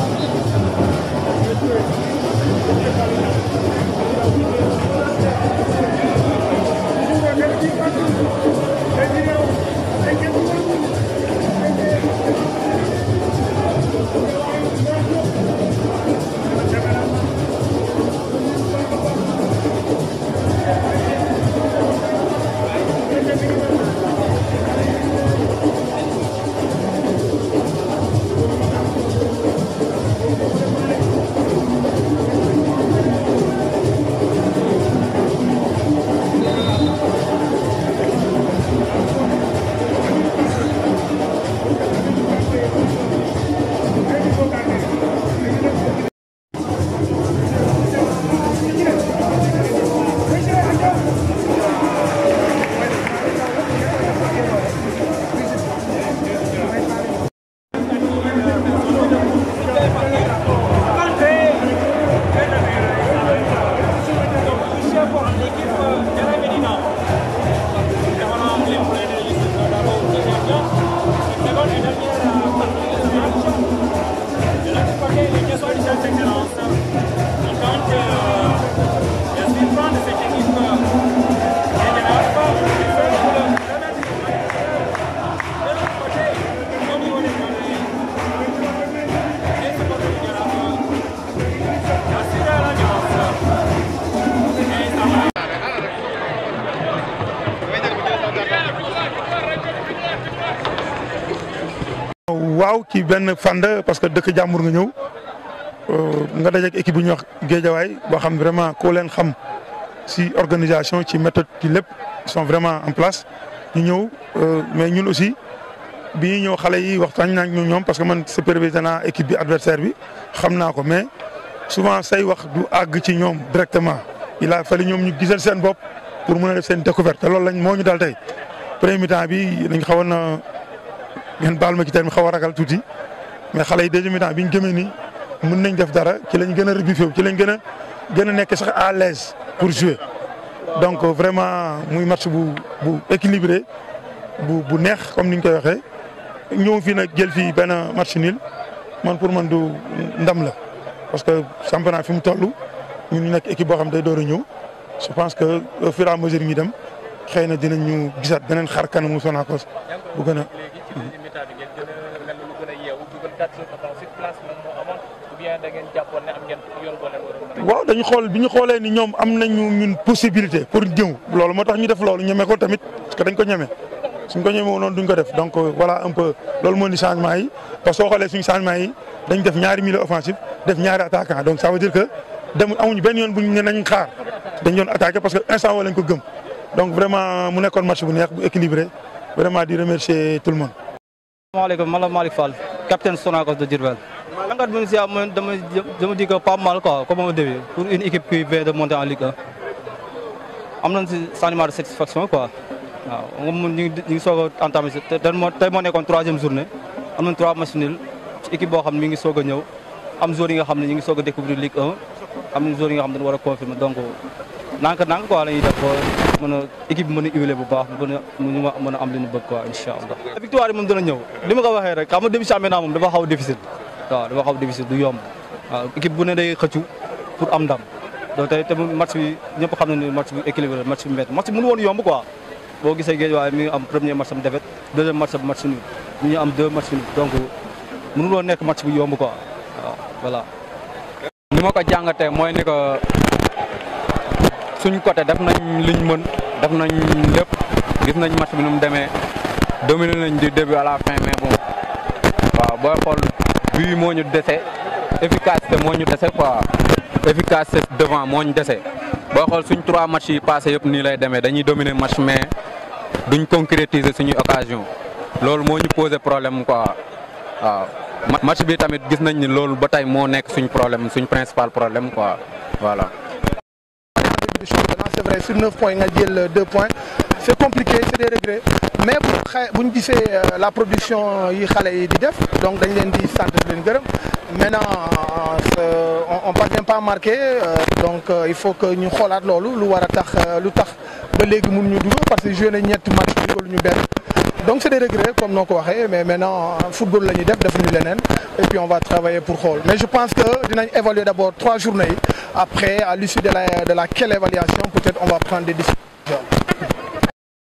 waaw ci benn fànn parce que dëkk jàmbur nga ñëw nga dajeeg équipe bu ñuy wax géejawaay boo xam vraiment koo leen xam si organisation ci méthode ci lépp ils sont vraiment en place ñu ñëw mais ñun aussi bi ñuy ñëw xale yi waxtaan naa ñu ñoom parce que man supervisé naa équipe bi adversaire bi xam naa ko mais souvent say wax du àgg ci ñoom directement il a fallu ñoom ñu gisal seen bopp pour mën a def seen découverte te loolu lañ moo ñu dal tey premier mi-temps bi dañ xawoon na ngeen baal ma ci terme xaw a ragal tuuti mais xale yi deuxième mi-temps bi ñu gëmee ni mën nañ def dara ci lañ gën a rebuffé ci lañ gën a gën a nekk sax à l'aise pour jouer donc vraiment muy match bu bu équilibré bu bu neex comme ni ñu koy waxee ñëw fii nag jël fii benn match nul man pour man du ndam la parce que championnat fi mu toll ñun ñu nekk équipe boo xam day door a ñëw je pense que au fur et à mesure ñu dem xëy na dinañ ñu gisaat beneen xar kanamu Sonacos bu gën a. waaw dañu xool bi ñu xoolee ni ñoom am nañu ñun possibilité pour ñëw loolu moo tax ñu def loolu ñeme ko tamit parce que dañ ko ñeme suñ ko ñeme woon noonu duñ ko def donc voilà un peu loolu moo di changement yi parce que soo xoolee suñu changement yi dañ def ñaari milieu offensif def ñaari attaquant donc ça veut dire que dem amuñu benn yoon buñ ne nañ xaar dañ doon attaqué parce que instant woo lañ ko gëm donc vraiment mu nekkoon match bu neex bu équilibré vraiment di remercier tout le monde. asalaamaaleykum man la Malick Fall capitaine Sonacos de Diourbel. jàngat bi si am dama dama di ko pas mal quoi comme au début pour une équipe qui vient de monter en Ligue 1 am nañ si sentiment de satisfaction quoi waaw moom ñu ngi ñu ngi soog a entamé si te moo tey moo nekkoon troisième journée am nañ trois matchs nuls ci équipe boo xam ne mi ngi soog a ñëw am joueurs yi nga xam ne ñu ngi soog a découvrir Ligue 1 am na joueurs yi nga xam ne dañu war a confirmer donc nank nank quoi la ñuy def mën a équipe bi mën a huiler bu baax mën a ñu mën a am li ñu bëgg quoi incha allah. victoire yi moom dina ñëw li ma ko waxee rek xam nga début championnat moom dafa xaw a difficile waaw dafa xaw a difficile du yomb waaw équipe bu ne day xëccu pour am ndam donc tey te match bi ñëpp xam nañu ne match bi équilibré match bi métti match bi mënu woon yomb quoi boo gisee géej waaye mi ngi am premier match am défaite deuxième match am match nul ñu ngi am deux match nul donc mënu woon nekk match bi yomb quoi waaw voilà. ni ma ko jàngatee mooy ni que suñ côté def nañ liñ mën def nañ lépp gis nañ match bi nu mu demee dominé nañ du début à la fin mais bon waaw booy xool bii moo ñu dese efficacité moo ñu dese quoi efficacité devant moo ñu dese booy xool suñ trois matchs yi passé yëpp nii lay demee dañuy dominer match mais duñ concrétiser suñuy occasion loolu moo ñu posé problème quoi waaw match bi tamit gis nañ ni loolu ba tey moo nekk suñ problème suñ principal problème quoi voilà. du championnat c'est vrai sur neuf points nga jël deux points c'est compliqué c'est des regrets mais bu xa bu ñu gisee la production yi xale yi di def donc dañ leen di sant di leen gërëm maintenant on on parvient pas à marquer donc il faut que ñu xoolaat loolu lu war a tax lu tax ba léegi mun ñu dugal parce que joué nañ ñetti match dugal ñu benn donc c'est des regrets comme noo ko waxee mais maintenant football la ñuy def defuñu leneen et puis on va travailler pour xool mais je pense que dinañ évaluer d'abord trois journées yi après à l'issue de la de laquelle évaluation peut-être on va prendre des décisions